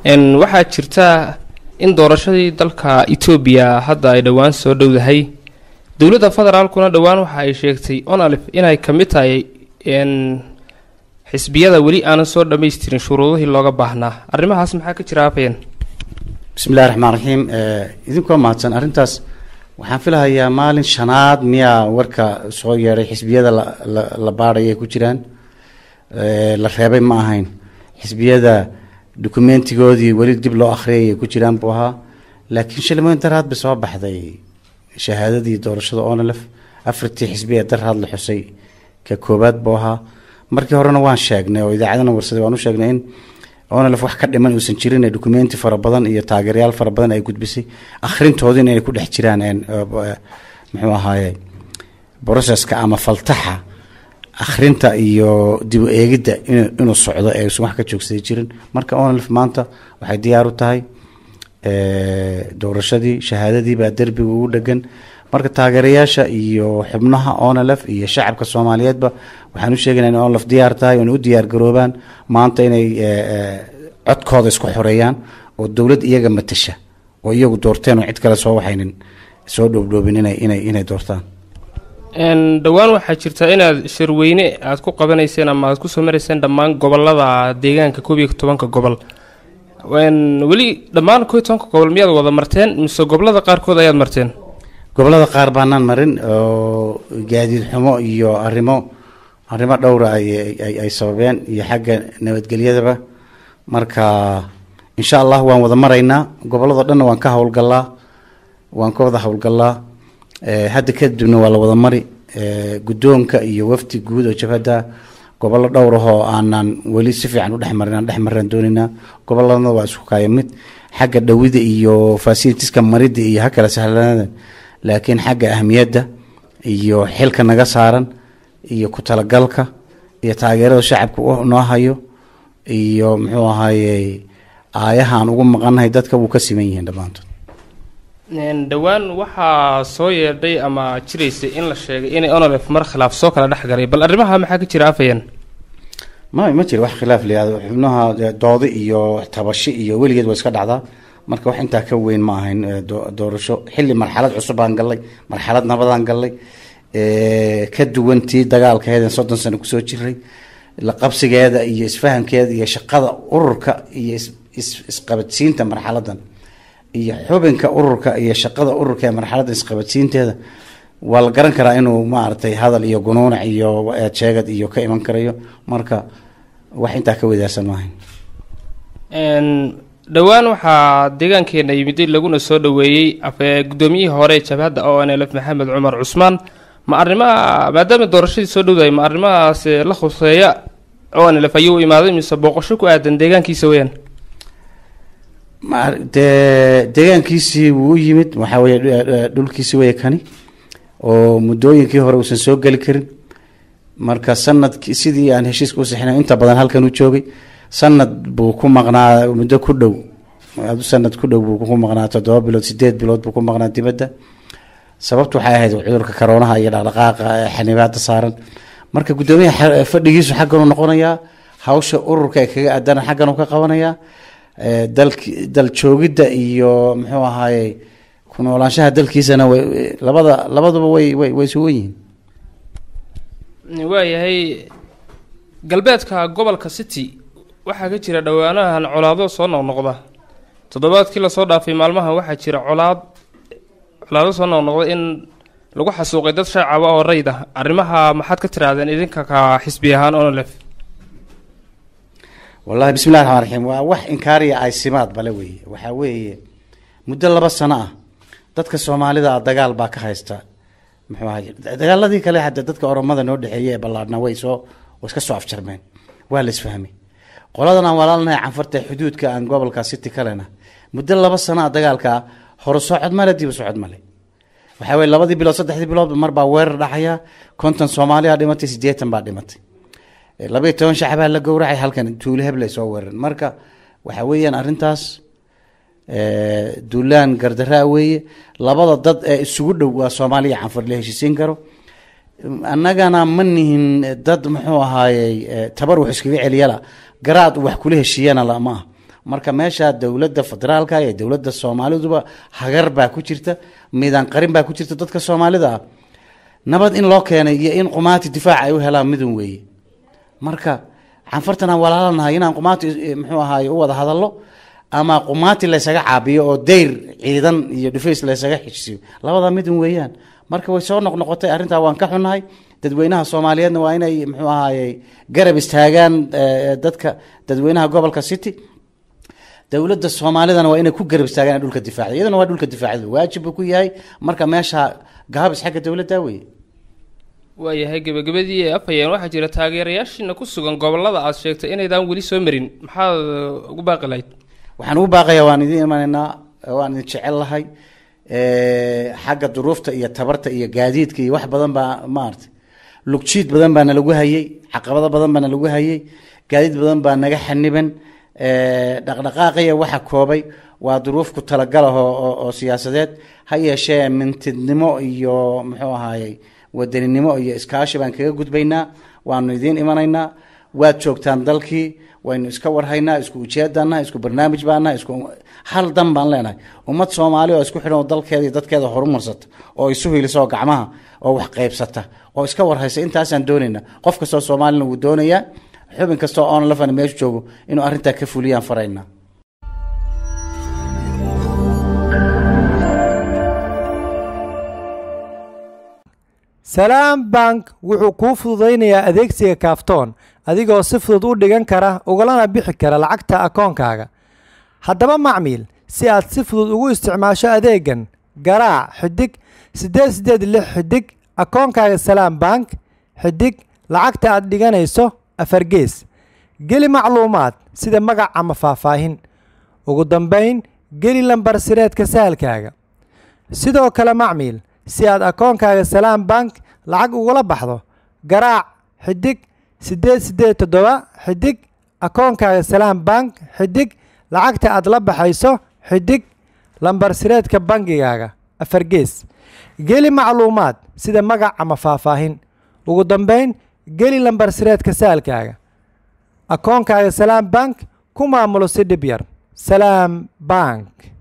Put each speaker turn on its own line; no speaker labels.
waxaa jirta in doorashadii dalka etoobiya hadda ay dhowaan soo dhowdahay dowladda federaalkuna dhowaan waxa ay sheegtay onalif inay ka mid tahay xisbiyada weli aanan soo dhammaystirin shuruudihii looga baahnaa arrimahaas maxaa ka jira afayeen
bismillahi raxmaan raxiim idinkoo mahadsan arrintaas waxaan filahayaa maalin shanaad miyaa warka soo yeedhay xisbiyada la baadhay ay ku jiraan la reebay ma ahayn xisbiyada dokumentigoodii weli dib loo akhriyay ay ku jiraan buu ahaa laakiin shilmoyn daraad bay soo baxday shahaadadii doorashada onalef afartii xisbi ee daraad la xusay ka koobaad buu ahaa markii horena waan sheegnay oo idaacadana warsaday waan u sheegnay in onalef wax ka dhiman uusan jirin ee documenti fara badan iyo taageerayaal fara badan ay gudbisay akhrintoodiina inay ku dhex jiraan muxuu ahaaye broceska ama faltaxa akhrinta iyo dib u eegidda inuu socdo ee uusan wax ka joogsaday jirin marka onalef maanta waxay diyaar u tahay doorashadii shahaadadii baa derbiga ugu dhegan marka taageerayaasha iyo xubnaha onalef iyo shacabka soomaaliyeedba waxaan u sheegaynaa in onalef diyaar tahay oona u diyaar garoobaan maanta inay codkooda isku xoreeyaan oo dowlad iyaga matasha oo iyagu doorteen oo cid kale soo waxaynin soo dhoobdhoobin inay inay inay doortaan
dhowaan waxaa jirta inaad shirweyne aad ku qabanayseen ama aad kusoo marayseen dhammaan gobolada deegaanka koob iyo tobanka gobol weli dhammaan koob iyo tobanka gobol miyaad wada marteen mise gobolada qaarkood ayaad marteen
gobolada qaar baanaan marin oo gaadiid xumo iyo arrimo arrimo dhowra ay sababeen iyo xagga nabadgelyadaba marka insha allah waan wada maraynaa gobolladoo dhanna waan ka howlgalaa waan ka wada howlgalaa hadda kadibna waa la wada mari guddoonka iyo wafdi guud oo jabhadda gobollo dhowr ahoo aanan weli si fiican u dhexmarin aan dhex maraan doonaynaa gobolladana waa isku kaaya mid xagga dhawida iyo fasilitiska maridda iyo ha kala sahlanaada laakiin xagga ahmiyadda iyo xilka naga saaran iyo ku talagalka iyo taageerada shacabka noo hayo iyo muxuu ahaaye aayahaan ugu maqannahay dadka wuu ka siman yihiin dhammaantood
dhowaan waxaa soo yeedhay ama jiraysay in la sheegay inay onolef mar khilaaf soo kala dhex galay bal arrimaha maxaa ka jira afayeen
ma ma jiro wax khilaaf layihahdo xubnaha doodi iyo tabashi iyo weligeed waa iska dhacdaa marka wax intaa ka weyn ma ahayn doorasho xilli marxalad cusub aan gallay marxalad nabadaan gallay ka duwan tii dagaalkaheeden soddon sano kusoo jiray la qabsigeeda iyo isfahankeeda iyo shaqada ururka iyo isqabadsiinta marxaladan iyo xubinka ururka iyo shaqada ururka ee marxaladda isqabadsiinteeda waa la garan karaa inuu maaragtay hadal iyo gunuunac iyo eedsheegad iyo ka iman karayo marka wax intaa ka wadaarsan maahayn
dhowaan waxaa deegaankeena yimiday laguna soo dhoweeyey guddoomiyihii hore jabhadda o n lf maxamed cumar cusmaan ma arrimaha maadaama doorashadii soo dhowdahay ma arrimahaas la khuseeya o n lf ayuu imaaday mise booqasho ku aadan deegaankiisa weyaan
dee deegaankiisii wuu u yimid waxaa weye dhulkiisi weye kani oo muddooyinkii hore uusan soo geli karin marka sanadki sidii aan heshiiska u sixinay inta badan halkan u joogay sanad buu ku maqnaa muddo ku dhow sanad ku dhow buu ku maqnaa toddoba bilood sideed bilood buu ku maqnaa dibadda sababtu waxay ahayd cudurka karoonaha iyo dhaqdhaqaaqa xanibaada saaran marka guddoomiyaha fadhigiisu xaggan u noqonayaa hawsha ururka ee kaga aadana xaggan uu ka qabanayaa dalki dal joogidda iyo muxuu ahaaye ku noolaanshaha dalkiisana way labada labaduba way way way sugan yihiin
waayahay galbeedka gobolka city waxaa ka jira dhowaanahan colaado soo noqnoqda toddobaadkii lasoo dhaafay maalmahan waxaa jira colaad colaado soo noqnoqda in lagu xasuuqay dad shacaba oo rayd ah arrimaha maxaad ka tirahdeen idinka ka xisbi ahaan onolef
wallahi bismillahi raxmaan raxiim waa wax inkaariya aysimaad bale weeye waxaa weeye muddo laba sano ah dadka soomaalida ah dagaal baa ka haysta muxuu ahay dagaaladii kale hadda dadka oromada noo dhexeeyey ee ballaadhna way soo way iska soo afjarmeen waa la isfahmay qoladan aan walaalnahay canfarta xuduudka aan gobolka city kalena muddo laba sano ah dagaalkaa hore socod male diba socod male waxaa weye labadii bilood saddexdii bilood mar baa weerar dhacaya konton soomaaliya dhimatay siddeetan baa dhimatay labaiyo toban shacbaa la gowracay halkan tuulo heble soo weeran marka waxa weeyaan arrintaas duulaan gardaraa weeye labada dad ee isugu dhow waa soomaaliya canfar la heshiisiin karo annagana ma nihin dad muxuu ahaayey tabar wax iskaga celiyala garaad wax kula heshiiyana lama ah marka meesha dowladda federaalka iyo dowladda soomaaliduba hagar baa ku jirta miidaan qarin baa ku jirta dadka soomaalida ah nabad in loo keenay iyo in qumaati difaac ay u helaan midun weeye marka canfartan aan walaalanahay inaan qumaati muxuu ahaay u wada hadallo ama qumaati laysaga caabiyo oo dayr ciidan iyo dhufays laysaga xijisiyo labada midun weeyaan marka way soo noqnoqotay arrintaa waan ka xunnahay dadweynaha soomaaliyeedna waa inay muxuu ahaayey garab istaagaan dadka dadweynaha gobolka city dowladda soomaalidana waa inay ku garab istaagaan dhulka difaacda iyaduna waa dhulka difaacda waajib buu ku yahay marka meesha gaabis xagga dowladda weye
waayahay gebagabadii ee afhayeen waxaa jira taageerayaashiina ku sugan gobolada aad sheegtay inaydaan weli soo marin maxaad ugu baaqi lahayd
waxaan ugu baaqayaa waan idin imanaynaa waan idin jecel lahay xagga duruufta iyo tabarta iyo gaadiidka iyo wax badan baa maaragtay lugjiid badan baa nalagu hayey caqabado badan baa nalagu hayey gaadiid badan baa naga xaniban dhaqdhaqaaqiya waxa koobay waa duruuf ku talagalah oo siyaasadeed ha yeeshee mintidnimo iyo muxuu ahaayey wadaninimo iyo iskaashi baan kaga gudbaynaa waanu idiin imanaynaa waad joogtaan dalkii waynu iska warhaynaa isku ujeedaanaha isku barnaamij baanaha isku hal dan baan leenahay ummad soomaali oo isku xidhan oo dalkeeda iyo dadkeeda horumarsata oo isu hiilisa oo gacmaha oo wax qaybsata oo iska warhaysa intaasaan doonaynaa qof kastoo soomaalina wuu doonayaa xubin kastoo oon lafana meeshu joogo inuu arrintaa ka fuliyaan faraynaa
salaam bank wuxuu kuu fududaynayaa adeegsiga kaaftoon adigoo si fudud u dhigan kara ugalana bixi kara lacagta akoonkaaga haddaba macmiil si aad si fudud ugu isticmaasho adeegan garaac xidig siddeed siddeed lix xidig akoonkaaga salaam bank xidig lacagta aad dhiganayso afargees geli macluumaad sida magac ama faahfaahin ugu dambayn geli lambar sireedka sahalkaaga sidoo kale macmiil si aad akoonkaaga salaam bank lacag ugula baxdo garaac xidig siddeed siddeed toddoba xidig akoonkaaga salaam bank xidig lacagta aad la baxayso xidig lambar sireedka bangigaaga afargees geli macluumaad sida magac ama faahfaahin ugu dambayn geli lambar sireedka saalkaaga akoonkaaga salaam bank ku maamulo si dhib yar salaam bank